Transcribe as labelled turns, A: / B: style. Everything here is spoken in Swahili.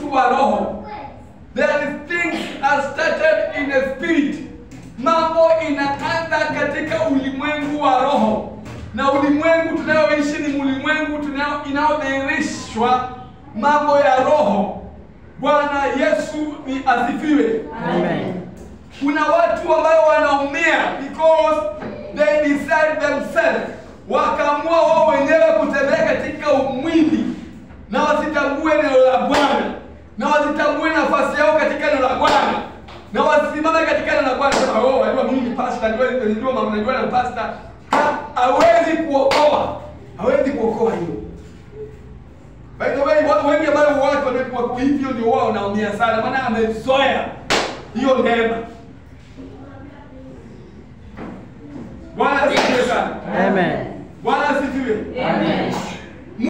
A: mtu wa roho. There is things are started in the spirit. Mambo inaanza katika ulimwengu wa roho, na ulimwengu tunayoishi ni ulimwengu tunao inayodhihirishwa mambo ya roho. Bwana Yesu ni asifiwe.
B: Amen.
A: Kuna watu ambao wanaumia because they decide themselves, wakaamua wao wenyewe kutembea katika umwili na wasitambue neno la Bwana na wasitambue nafasi yao katika neno la Bwana na wasimame katika neno la Bwana. Sema oh, najua mimi ni pastor, najua najua mama, najua na pastor. Ha- Hawezi kuokoa, hawezi kuokoa hiyo. By the way, watu wengi ambao watu wako hivyo ndio wao wanaumia sana, maana amezoea hiyo neema. Bwana asifiwe sana.
B: Amen.
A: Bwana asifiwe.
C: Amen.